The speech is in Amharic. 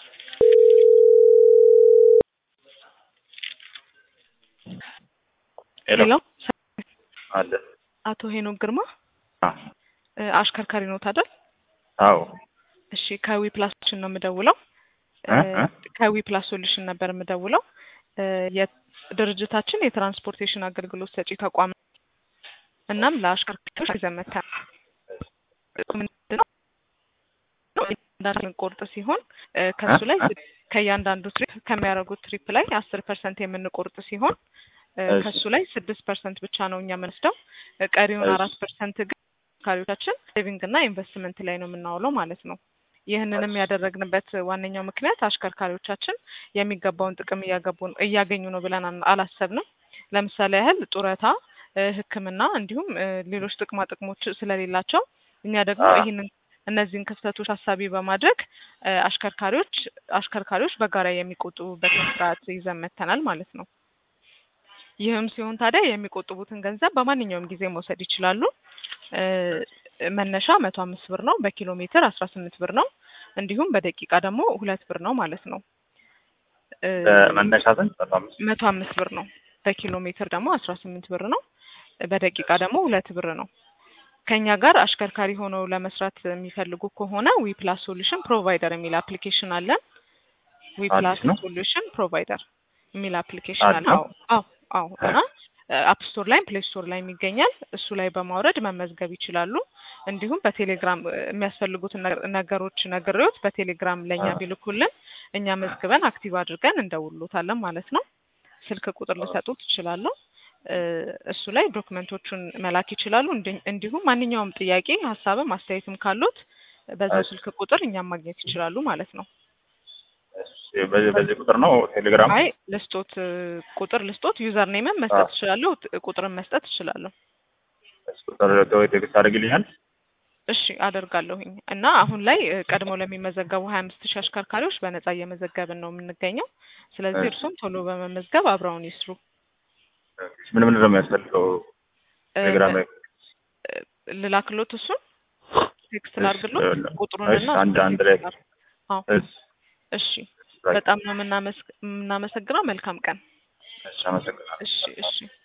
ሄሎ ሄሎ አለ አቶ ሄኖክ ግርማ አ እ አሽከርካሪ ኖት አይደል? አዎ እሺ ከዊ ፕላሶሉሽን ነው የምደውለው። እ እ ከዊ ፕላስ ሶሉሽን ነበር የምደውለው። እ የድርጅታችን የትራንስፖርቴሽን አገልግሎት ሰጪ ተቋም ነው። እናም ለአሽከርካሪዎች ይዘን መጥተናል። ምንድነው እያንዳንዱ ቆርጥ ሲሆን እ ከሱ ላይ እ? ከእያንዳንዱ ትሪፕ ከሚያደርጉት ትሪፕ ላይ አስር ፐርሰንት የምንቆርጥ ሲሆን እ እሺ። ከሱ ላይ ስድስት ፐርሰንት ብቻ ነው እኛ የምንወስደው። እ ቀሪውን እሺ። አራት ፐርሰንት ግን አሽከርካሪዎቻችን ሴቪንግ እና ኢንቨስትመንት ላይ ነው የምናውለው ማለት ነው። ይህንንም እሺ። ያደረግንበት ዋነኛው ምክንያት አሽከርካሪዎቻችን የሚገባውን ጥቅም እያገቡ እያገኙ ነው ብለን አን- አላሰብንም። ለምሳሌ ያህል ጡረታ፣ እ ሕክምና እንዲሁም እ ሌሎች ጥቅማ ጥቅሞች ስለሌላቸው እኛ ደግሞ አ ይህንን እነዚህን ክፍተቶች ታሳቢ በማድረግ እ አሽከርካሪዎች አሽከርካሪዎች በጋራ የሚቆጥቡበትን ስርዓት ይዘን መጥተናል ማለት ነው። ይህም ሲሆን ታዲያ የሚቆጥቡትን ገንዘብ በማንኛውም ጊዜ መውሰድ ይችላሉ። እ መነሻ መቶ አምስት ብር ነው። በኪሎ ሜትር አስራ ስምንት ብር ነው። እንዲሁም በደቂቃ ደግሞ ሁለት ብር ነው ማለት ነው። እ መነሻ ስንት? መቶ አምስት መቶ አምስት ብር ነው። በኪሎ ሜትር ደግሞ አስራ ስምንት ብር ነው። በደቂቃ ደግሞ ሁለት ብር ነው። ከኛ ጋር አሽከርካሪ ሆነው ለመስራት የሚፈልጉ ከሆነ ዊ ፕላስ ሶሉሽን ፕሮቫይደር የሚል አፕሊኬሽን አለን። ዊ አዲስ ፕላስ ነው? ሶሉሽን ፕሮቫይደር የሚል አፕሊኬሽን አዲስ አለ። ነው? አዎ አዎ አዎ። እና አፕ ስቶር ላይም ፕሌይ ስቶር ላይም ይገኛል። እሱ ላይ በማውረድ መመዝገብ ይችላሉ። እንዲሁም በቴሌግራም እ የሚያስፈልጉትን ነገ- ነገሮች ነግሬዎት በቴሌግራም ለእኛ አ ቢልኩልን እኛ መዝግበን አክቲቭ አድርገን እንደውሎታለን ማለት ነው። ስልክ ቁጥር ልሰጡት ይችላለሁ። እ እሱ ላይ ዶክመንቶቹን መላክ ይችላሉ። እንዲ- እንዲሁም ማንኛውም ጥያቄ ሀሳብም አስተያየትም ካሉት በዛው እሺ። ስልክ ቁጥር እኛም ማግኘት ይችላሉ ማለት ነው። እሺ፣ በዚህ በዚህ ቁጥር ነው ቴሌግራም? አይ ልስጦት እ ቁጥር ልስጦት ዩዘር ኔምን መስጠት አ እችላለሁ። ት- ቁጥርን መስጠት እችላለሁ። እሱ ቁጥር ወይ ቴክስት አድርግልኛል? እሺ አደርጋለሁኝ እና አሁን ላይ እ ቀድሞ ለሚመዘገቡ ሀያ አምስት ሺህ አሽከርካሪዎች በነጻ እየመዘገብን ነው የምንገኘው። ስለዚህ እሺ። እርሱም ቶሎ በመመዝገብ አብረውን ይስሩ። ምን ምንድን ነው የሚያስፈልገው? እ ቴሌግራም ላይ እ ልላክሎት እሱን ቴክስት እሺ፣ ላርግሎት እሺ፣ ቁጥሩንና አንድ እሱን አንድ ላይ ቴክስት ላርግ። አዎ እሺ፣ እሺ ባይ። በጣም ነው የምናመስ- የምናመሰግነው። መልካም ቀን። እሺ፣ አመሰግናለሁ። እሺ እሺ